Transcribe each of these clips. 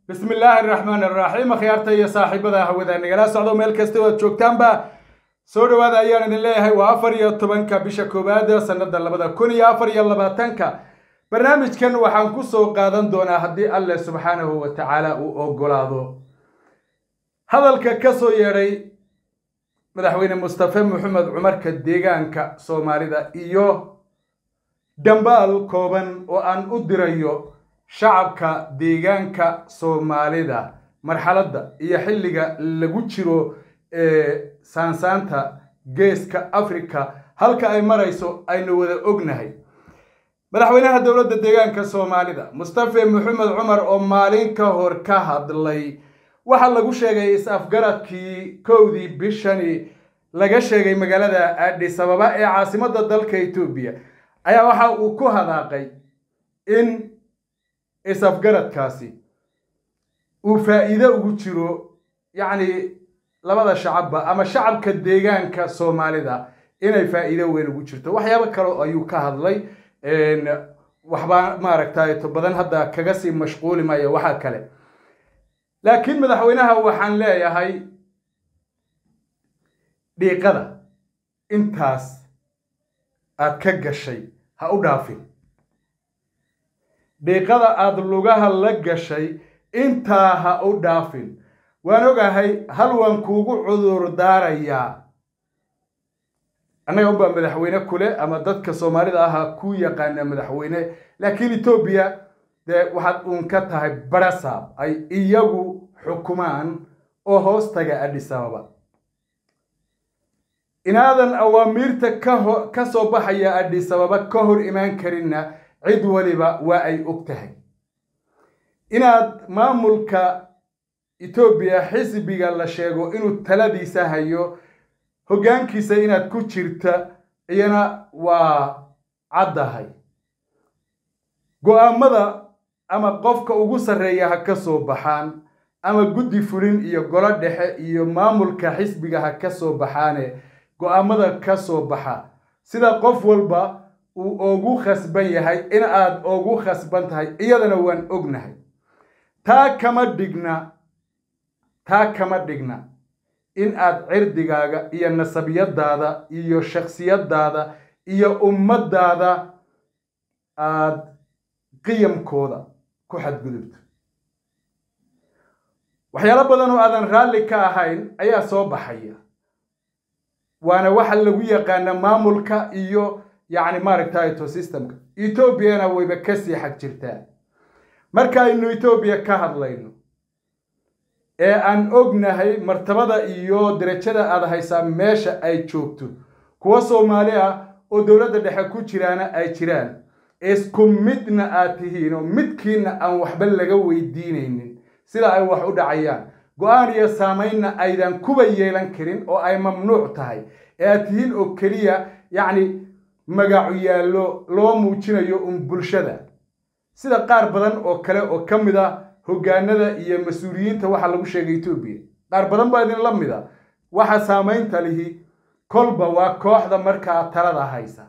bismi illaahi araxmaan araxiim akhyaarta iyo saaxiibada hawada nagala socdo meel kasta oo aad joogtaanba soo dhawaada ayaan idin leeyahay waa afar iyo tobanka bisha koowaad sanada labada kun iyo afar iyo labaatanka barnaamijkan waxaan kusoo qaadan doonaa haddii alleh subxaanahu wa tacaala uu ogolaado hadalka ka soo yeedhay madaxweyne mustafe maxamed cumarka deegaanka soomaalida iyo dambaal kooban oo aan u dirayo shacabka deegaanka soomaalida marxaladda iyo xilliga lagu jiro ee saansaanta geeska africa halka ay marayso aynu wada ognahay madaxweynaha dowladda deegaanka soomaalida mustafe maxamed cumar oo maalin ka hor ka hadlay waxaa lagu sheegay is-afgaradkii kowdii bishani laga sheegay magaalada addis ababa ee caasimadda dalka etoobiya ayaa waxa uu ku hadaaqay in is-afgaradkaasi uu faa'iido ugu jiro yacni labada shacabba ama shacabka deegaanka soomaalida inay faa'iido weyn ugu jirto waxyaabo kale ayuu ka hadlay waxbaa maaragtay to badan hadda kaga sii mashquuli maayo waxaa kale laakiin madaxweynaha waxaan leeyahay dhiiqada intaas aad ka gashay ha u dhaafin dhiiqada aada lugaha la gashay intaa ha u dhaafin waan ogahay hal waan kuugu cudur daarayaa annaga unbaa madaxweyne kule ama dadka soomaalida aha ku yaqaana madaxweyne laakiin etoobiya dee waxaad uun ka tahay barasaab ay iyagu xukumaan oo hoos taga addis ababa inaadan awaamiirta kaho ka soo baxaya addis ababa ka hor imaan karinna cid waliba waa ay og tahay inaad maamulka etoobiya xisbiga la sheego inuu taladiisa hayo hoggaankiisa inaad ku jirta iyana waa caddahay go-aamada ama qofka ugu sarreeya ha ka soo baxaan ama guddi fulin iyo golo dhexe iyo maamulka xisbiga ha ka soo baxaane go-aamada ka soo baxa sida qof walba uu ugu khasban yahay in aad ugu khasban tahay iyadana waan ognahay taa kama dhigna taa kama dhigna in aad cirdigaaga iyo nasabiyadaada iyo shaksiyadaada iyo ummaddaada aada qiyamkooda ku xadgudubto waxyaalo badan oo aadan raalli ka ahayn ayaa soo baxaya waana waxa lagu yaqaana maamulka iyo yacni maaragtay to systemka etoobiyana wayba kasii xag jirtaa markaaynu etoobiya ka hadlayno ee aan ognahay martabada iyo derajada aada haysaa meesha ay joogto kuwa soomaali ah oo dowladda dhexe ku jiraana ay jiraan isku midna aad tihiin oo midkiina aan waxba laga weydiinaynin sida ay wax u dhacayaan go-aan iyo saamaynna aydan kuba yeelan karin oo ay mamnuuc tahay ee aad tihiin oo keliya yacni magacu yaallo loo muujinayo un bulshada sida qaar badan oo kale oo ka mid ah hoggaanada iyo mas-uuliyiinta waxaa lagu sheegay etoobiya qaar badan baa idinla mid a waxa saamaynta lihi kolba waa kooxda markaa talada haysa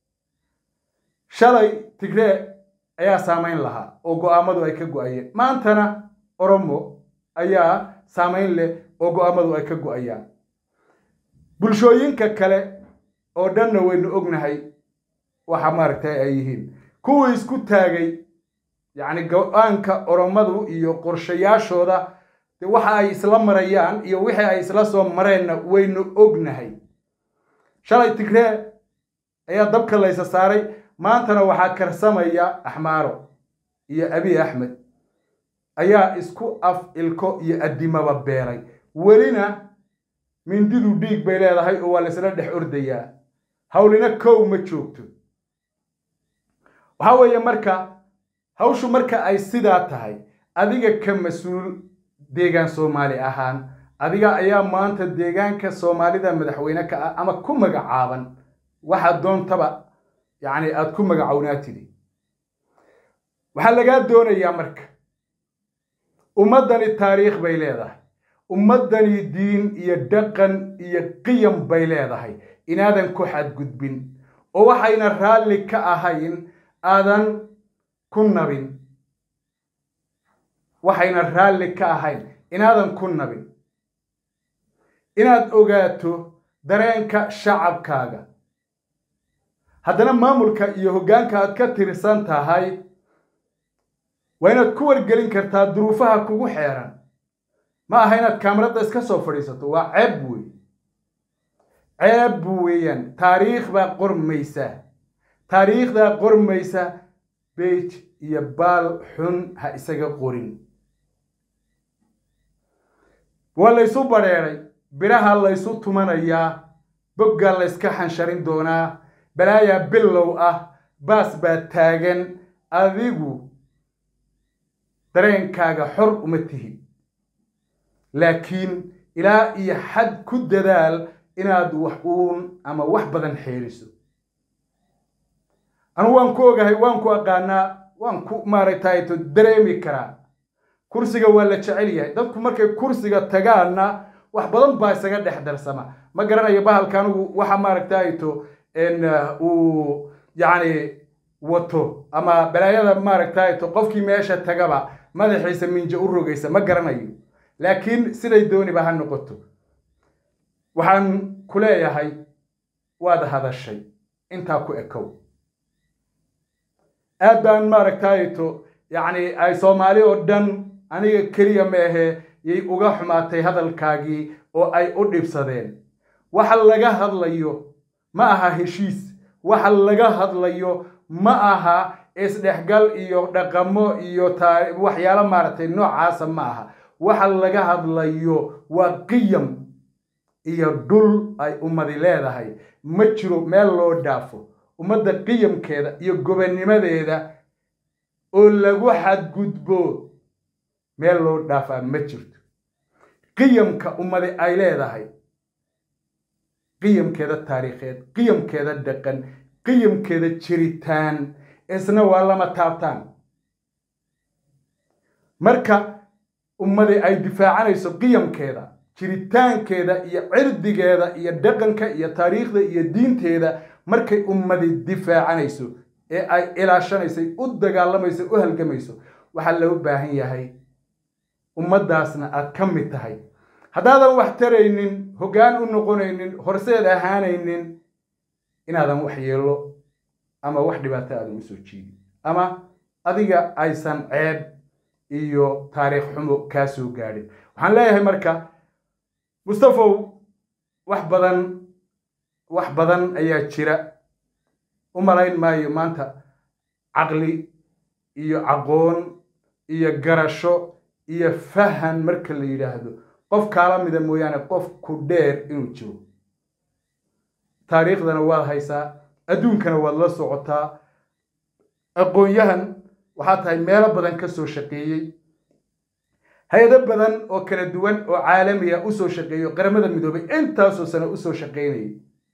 shalay tigree ayaa saamayn lahaa oo go-aamadu ay ka go-ayeen maantana oromo ayaa saamayn leh oo go-aamadu ay ka go-ayaan bulshooyinka kale oo dhanna waynu ognahay waxa maaragtay ay yihiin kuwii isku taagay yacni go-aanka oromadu iyo qorshayaashooda waxa ay isla marayaan iyo wixii ay isla soo mareenna waynu ognahay shalay tigree ayaa dabka laysa saaray maantana waxaa karsamaya axmaaro iyo abiy axmed ayaa isku af ilko iyo addimaba beelay welina mindidu dhiig bay leedahay oo waa laysla dhex ordayaa hawlina kow ma joogto waxaa weeye marka hawshu marka ay sidaa tahay adiga ka mas-uul deegaan soomaali ahaan adiga ayaa maanta deegaanka soomaalida madaxweyne ka ah ama ku magacaaban waxaad doontaba yacni aada ku magacownaa tidhi waxaa lagaa doonayaa marka ummaddani taariikh bay leedahay ummaddani diin iyo dhaqan iyo qiyam bay leedahay inaadan ku xadgudbin oo waxayna raalli ka ahayn aadan ku nabin waxayna raalli ka ahayn inaadan ku nabin inaad ogaato dareenka shacabkaaga haddana maamulka iyo hoggaanka aad ka tirsan tahay waa inaad ku wargelin kartaa duruufaha kugu xeeran ma aha inaad kaamarada iska soo fadhiisato waa ceeb wey ceeb weeyaan taariikh baa qormaysa taariikhdaa qormaysa beij iyo baal xun ha isaga qorin waa laysu badheedhay biraha laysu tumanayaa boggaa layska xansharin doonaa balaayaa bilow ah baas baa taagan adigu dareenkaaga xor uma tihid laakiin ilaa iyo xad ku dadaal inaad wax uun ama wax badan xeeriso anugu waan ku ogahay waan ku aqaanaa waan ku maaragtay to dareemi karaa kursiga waa la jecel yahay dadku markay kursiga tagaanna wax badan baa isaga dhex darsama ma garanayo bahalka anigu waxa maaragtay to uu yacni wato ama balaayada maaragtay to qofkii meesha tagaba madaxiisa minjo u rogaysa ma garanayo laakiin siday dooniba ha noqoto waxaan ku leeyahay waad hadashay intaa ku ekow aad baan maaragtayto yacni ay soomaali oo dhan aniga keliya meehe yay uga xumaatay hadalkaagii oo ay u dhibsadeen waxa laga hadlayo ma aha heshiis waxa laga hadlayo ma aha isdhexgal iyo dhaqamo iyo taa waxyaalo maaragtay noocaasa ma aha waxa laga hadlayo waa qiyam iyo dhul ay ummadi leedahay ma jiro meel loo dhaafo ummadda qiyamkeeda iyo gobonnimadeeda oo lagu xadgudbo meel loo dhaafaa ma jirto qiyamka ummadi ay leedahay qiyamkeeda taariikheed qiyamkeeda dhaqan qiyamkeeda jiritaan isna waa lama taabtaan marka ummadi ay difaacanayso qiyamkeeda jiritaankeeda iyo cirdigeeda iyo dhaqanka iyo taariikhda iyo diinteeda markay ummadi difaacanayso ee ay ilaashanaysay u dagaalamayso u halgamayso waxaa loo baahan yahay ummaddaasna aad ka mid tahay haddaadan wax taraynin hoggaan u noqonaynin horseed ahaanaynin inaadan wax yeelo ama wax dhibaato aadan usoo jiidin ama adiga aysan ceeb iyo taariikh xumo kaa soo gaadhin waxaan leeyahay marka mustafow wax badan wax badan ayaa jira u malayn maayo maanta caqli iyo caqoon iyo garasho iyo fahan marka la yidhaahdo qof kaala mida mooyaane qof ku dheer inuu jiro taariikhdana waad haysaa adduunkana waad la socotaa aqoon-yahan waxaa tahay meelo badan ka soo shaqeeyey hay-ado badan oo kala duwan oo caalamiya usoo shaqeeyo qaramada midoobay intaasoo sano usoo shaqaynayay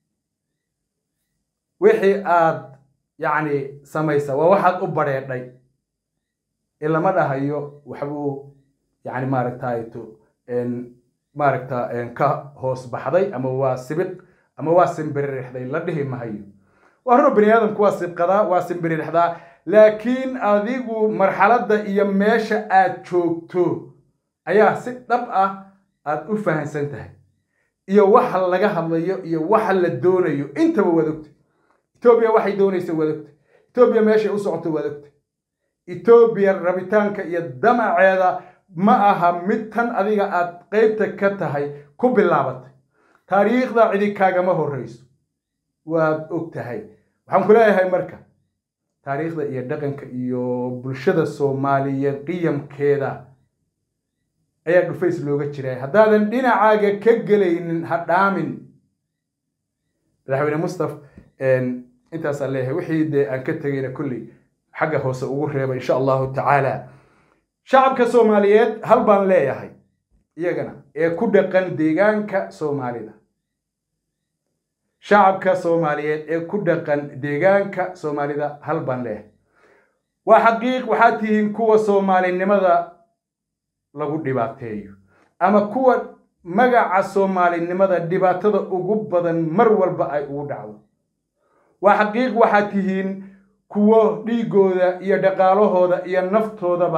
wixii aad yacni samaysa waa waxaad u badheedhay ee lama dhahayo waxbuu yacni maaragtayto maaragta ka hoos baxday ama waa sibiq ama waa simbiririxday la dhihi mahayo waa ruro bani aadamku waa sibqadaa waa simbiririxdaa laakiin adigu marxaladda iyo meesha aad joogto ayaa si dhab ah aad u fahansan tahay iyo waxa laga hadlayo iyo waxa la doonayo intaba waad ogta etoobiya waxay doonaysa waad ogta etoobiya meeshay u socoto waad ogta etoobiya rabitaanka iyo damaceeda ma aha mid tan adiga aad qeybta ka tahay ku bilaabatay taariikhda cidi kaagama horreyso waad og tahay waxaan ku leeyahay marka taariikhda iyo dhaqanka iyo bulshada soomaaliyeed qiyamkeeda ayaa dhufays looga jiray haddaadan dhinacaaga ka gelaynin ha dhaamin madaxweyne mustaf intaasaan leeyahay wixii dee aan ka tegayna kolley xagga hoose ugu reeba insha allahu tacaala shacabka soomaaliyeed hal baan leeyahay iyagana ee ku dhaqan deegaanka soomaalida shacabka soomaaliyeed ee ku dhaqan deegaanka soomaalida hal baan leeyahay waa xaqiiq waxaad tihiin kuwa soomaalinimada lagu dhibaateeyo ama kuwa magaca soomaalinimada dhibaatada ugu badan mar walba ay ugu dhacdo waa xaqiiq waxaad tihiin kuwo dhiigooda iyo dhaqaalahooda iyo naftoodaba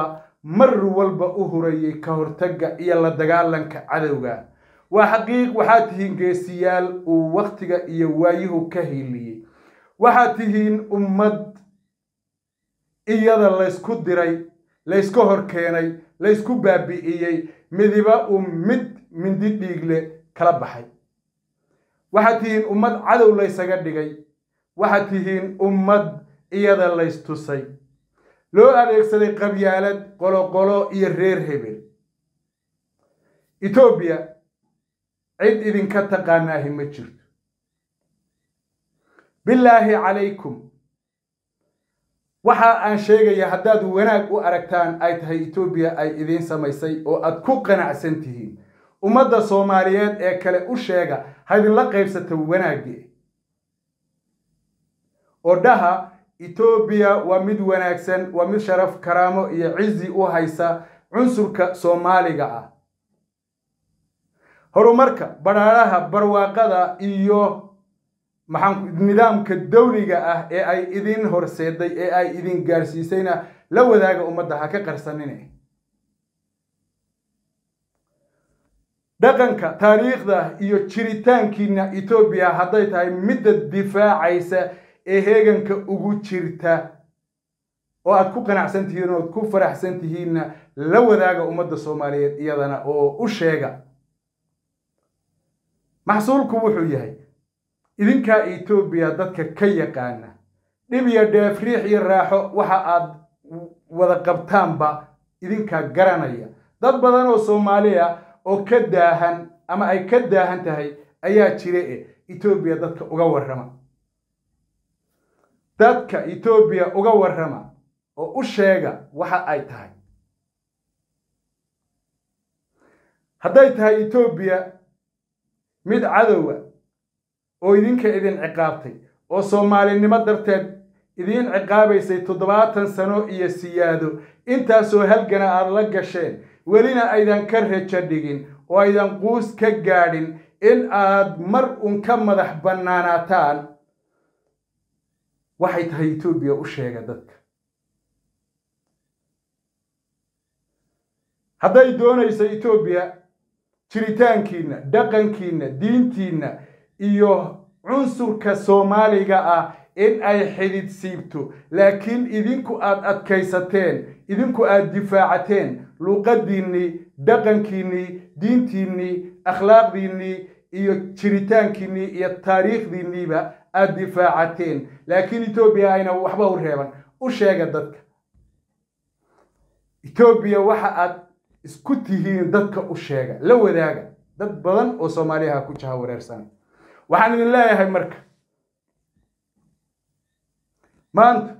mar walba u hurayay ka hortagga iyo la dagaalanka cadowga waa xaqiiq waxaad tihiin geesiyaal uu wakhtiga iyo waayuhu ka hiiliyey waxaad tihiin ummad iyada laysku diray laysku hor keenay laysku baabi'iyey midiba uu mid mindi dhiigle kala baxay waxaad tihiin ummad cadow laysaga dhigay waxaad tihiin ummad iyada laystusay loo adeegsaday qabyaalad qoloqolo iyo reer hebel etoobiya cid idinka taqaanaahi ma jirto bilaahi calaykum waxa aan sheegaya haddaad wanaag u aragtaan ay tahay etoobiya ay idiin samaysay oo aad ku qanacsan tihiin ummadda soomaaliyeed ee kale u sheega ha idinla qaybsata wanaaggii oo dhaha etoobiya waa mid wanaagsan waa mid sharaf karaamo iyo cizi u haysa cunsurka soomaaliga ah horumarka badhaadhaha barwaaqada iyo maxaan nidaamka dawliga ah ee ay idin horseeday ee ay idin gaadhsiisayna la wadaaga ummadda ha ka qarsanine dhaqanka taariikhda iyo jiritaankiina etoobiya hadday tahay midda difaacaysa ee heeganka ugu jirta oo aad ku qanacsan tihiin ood ku faraxsan tihiinna la wadaaga ummadda soomaaliyeed iyadana oo u sheega maxsuulku wuxuu yahay idinkaa etoobiya dadka ka yaqaana dhib iyo dheef riix iyo raaxo waxa aad wada qabtaanba idinkaa garanaya dad badan oo soomaali ah oo ka daahan ama ay ka daahan tahay ayaa jira e etoobiya dadka uga warrama dadka etoobiya uga warrama oo u sheega waxa ay tahay hadday tahay etoobiya mid cadowa oo idinka idin ciqaabtay oo soomaalinimo darteed idiin ciqaabaysay toddobaatan sano iyo siyaado intaasoo halgana aada la gasheen welina aydan ka rajo dhigin oo aydan quus ka gaadhin in aad mar un ka madax bannaanaataan waxay tahay etoobiya u sheega dadka hadday doonayso etoobiya jiritaankiinna dhaqankiinna diintiinna iyo cunsurka soomaaliga ah in ay xidid siibto laakiin idinku aad adkaysateen idinku aad difaacateen luuqadiinnii dhaqankiinnii diintiinnii akhlaaqdiinnii iyo jiritaankiinnii iyo taariikhdiinniiba aad difaacateen laakiin etoobiya ayna waxba u reeban u sheega dadka etoobiya waxa aad isku tihiin dadka u sheega la wadaaga dad badan oo soomaaliyaha ku jaha wareersan waxaan idin leeyahay marka maanta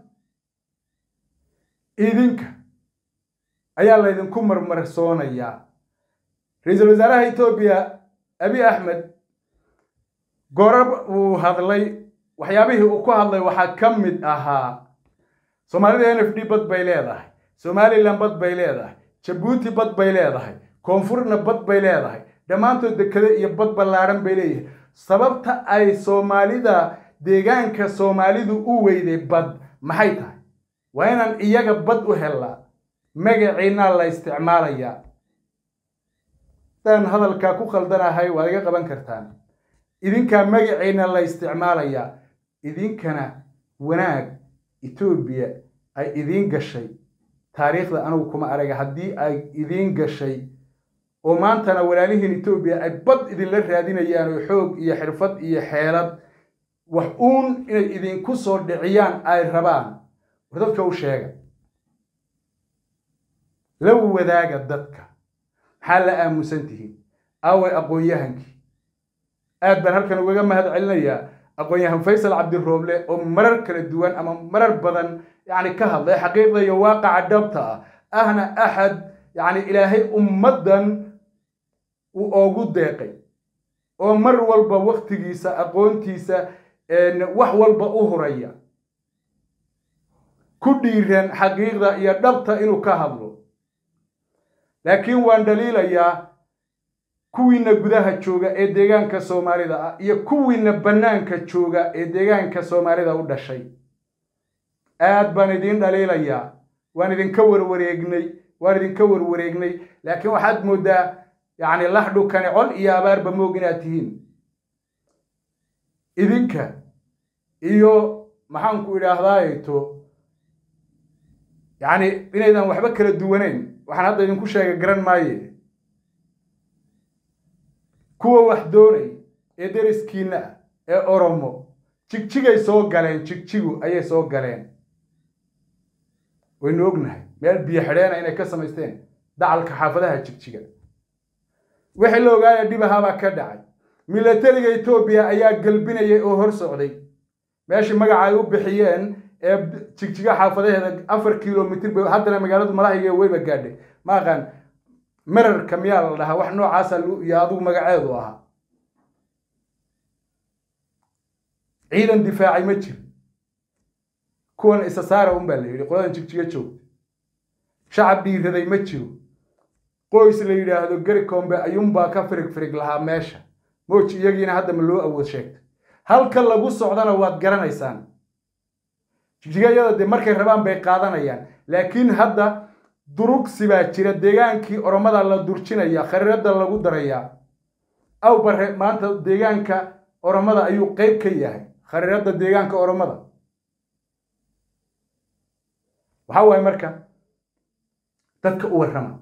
idinka ayaa laydinku marmarsoonayaa ra-iisul wasaaraha etoobiya abi axmed gorab uu hadlay waxyaabihii uu ku hadlay waxaa ka mid ahaa soomaalida n f d bad bay leedahay somalilan bad bay leedahay jabuuti bad bay leedahay koonfurna bad bay leedahay dhammaantood dekado iyo bad ballaadhan bay leeyihin sababta ay soomaalida deegaanka soomaalidu u weyday bad maxay tahay waa inaan iyaga bad u hellaa magaciinaa la isticmaalayaa hadaan hadalkaa ku khaldanahay waad iga qaban kartaan idinkaa magaciina la isticmaalayaa idinkana wanaag etoobiya ay idiin gashay taariikhda anugu kuma araga haddii ay idiin gashay oo maantana walaalihiin etoobiya ay bad idinla raadinayaan oo xoog iyo xirfad iyo xeelad wax uun inay idinku soo dhiciyaan ay rabaan war dadka u sheega la wadaaga dadka maxaa la aamusan tihiin aaway aqoon-yahankii aad baan halkan ugaga mahad celinayaa aqoon-yahan faysal cabdirooble oo marar kala duwan ama marar badan yacni ka hadlay xaqiiqda iyo waaqaca dhabta ah ahna axad yacni ilaahay ummaddan uu oogu deeqay oo mar walba waktigiisa aqoontiisa wax walba u huraya ku dhiiran xaqiiqda iyo dhabta inuu ka hadlo laakiin waan dhaliilayaa kuwiina gudaha jooga ee deegaanka soomaalida ah iyo kuwiina bannaanka jooga ee deegaanka soomaalida u dhashay aad baan idiin dhaliilayaa waan idinka warwareegnay waan idinka warwareegnay laakiin waxaad moodaa yacni laxdhukani col iyo abaarba moog inaad tihiin idinka iyo maxaanku idhaahdaayeto yacni inaydan waxba kala duwaneyn waxaan hadda idinku sheega garan maaye kuwa wax doonay ee deriskiinna ah ee oromo jigjigay soo galeen jigjigu ayay soo galeen waynu ognahay meel biyo xidheena inay ka samaysteen dacalka xaafadaha jigjiga wixii la ogaaya dhibahabaa ka dhacay milatariga etoobiya ayaa galbinayay oo hor socday meeshii magaca ay u bixiyeen ee jigjiga xaafadaheeda afar kilomitr ba haddana magaaladu malahiga weyba gaadhay ma aqaan merarka miyaa la dhahaa wax noocaasa iyo adigu magaceedu ahaa ciidan difaacay ma jiro kuwan isa saara un baa la yidhi qoladan jigjiga joogta shacab dhiiraday ma jiro qoys la yidhaahdo gerikombe ayuunbaa ka firig firig lahaa meesha mooji iyagiina hadda ma loo awood sheegtay halka lagu socdana waad garanaysaan jigjigayada dee markay rabaan bay qaadanayaan laakiin hadda durugsi baa jira deegaankii oromada la durjinaya khariirada lagu darayaa aw bare maanta deegaanka oromada ayuu qeyb ka yahay khariirada deegaanka oromada waxaa waaye marka dadka u warrama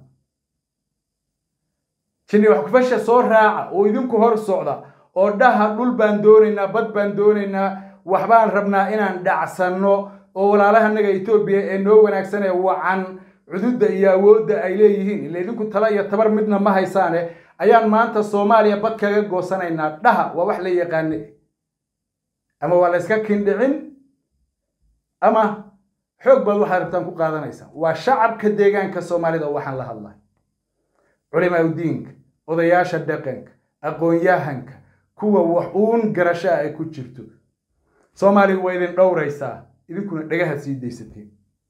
jinni wax kufasha soo raaca oo idinku hor socda oo dhaha dhul baan doonaynaa bad baan doonaynaa waxbaan rabnaa inaan dhacsanno oo walaalahanaga etoobiya ee noo wanaagsan ee wacan cududda iyo awoodda ay leeyihiin ila idinku tala iyo tabar midna ma haysaane ayaan maanta soomaaliya bad kaga goosanaynaa dhaha waa wax la yaqaane ama waa la yska kindhicin ama xoog baad waxaad rabtaan ku qaadanaysaa waa shacabka deegaanka soomaalida oo waxaan la hadlay culimaa udiinka odayaasha dhaqanka aqoon-yahanka kuwa wax uun garashaa ay ku jirto soomaaliya waa idin dhowraysaa idinkuna dhagaha sii daysateen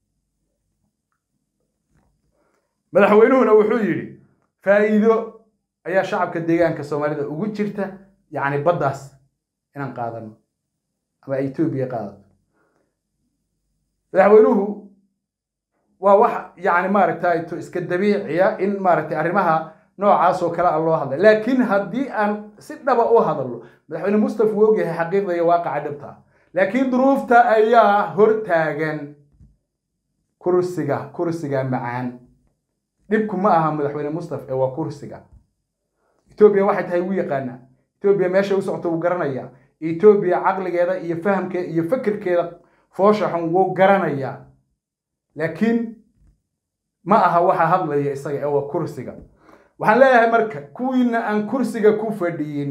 madaxweynuhuna wuxuu yidhi faa'iido ayaa shacabka deegaanka soomaalida ugu jirta yacni baddaas inaan qaadano ama etoobiya qaadato madaxweynuhu waa wax yacni maaragtay to iska dabiiciya in maaragtay arrimaha noocaas oo kale a loo hadlay laakiin haddii aan si dhaba u hadalno madaxweyne mustafa wuu ogyahay xaqiiqda iyo waaqaca dhabta ah laakiin duruufta ayaa hortaagan kursiga kursiga macaan dhibku ma aha madaxweyne mustafa ee waa kursiga etoobiya waxay tahay wuu yaqaanaa etoobiya meesha u socto wuu garanayaa etoobiya caqligeeda iyo fahamkeeda iyo fikirkeeda foosha xun wuu garanayaa laakiin ma aha waxa hadlaya isaga ee waa kursiga waxaan leeyahay marka kuwiina aan kursiga ku fadhiyin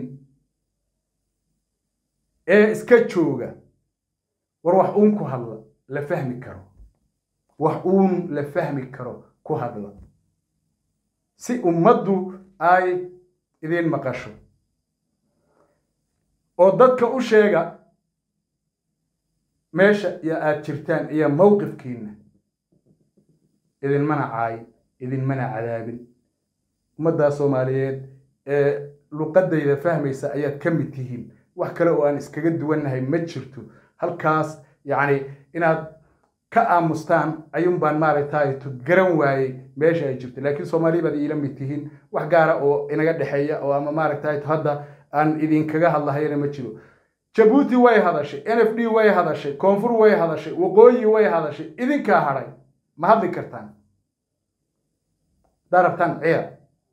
ee iska jooga war wax uun ku hadla la fahmi karo wax uun la fahmi karo ku hadla si ummaddu ay idiin maqasho oo dadka u sheega meesha iyo aada jirtaan iyo mowqifkiina idinmana caayin idinmana cadaabin ummaddaa soomaaliyeed ee luqadayda fahmaysa ayaad ka mid tihiin wax kale oo aan iskaga duwannahay ma jirto halkaas yacni inaad ka aamustaan ayuun baan maaragtay garan waayey meesha ay jirto laakiin soomaaliya baad iila mid tihiin wax gaara oo inaga dhexeeya oo ama maaragtay hadda aan idinkaga hadlahayana ma jiro jabuuti way hadashay n f d way hadashay koonfur way hadashay waqooyi way hadashay idinkaa hadhay ma hadli kartaan haddaa rabtaan ciya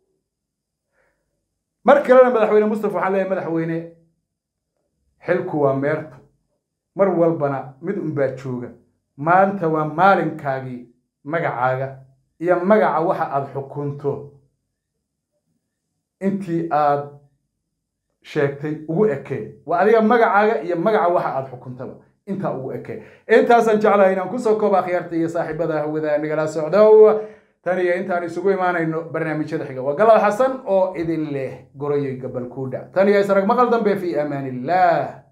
mar kalena madaxweyne mustafa waxaan leeyahay madaxweyne xilku waa meerto mar walbana mid unbaa jooga maanta waa maalinkaagii magacaaga iyo magaca waxa aada xukunto intii aad sheegtay ugu ekee waa adiga magacaaga iyo magaca waxa aada xukuntaba intaa ugu ekee intaasaan jeclahay inaan kusoo kooba akhyaarta iyo saaxiibada hawada nagala socdow tan iyo intaan isugu imaanayno barnaamijyada xiga waa galad xasan oo idin leh goroyoy gabal kuudha tan iyo isarag maqal dambe fi amaan illah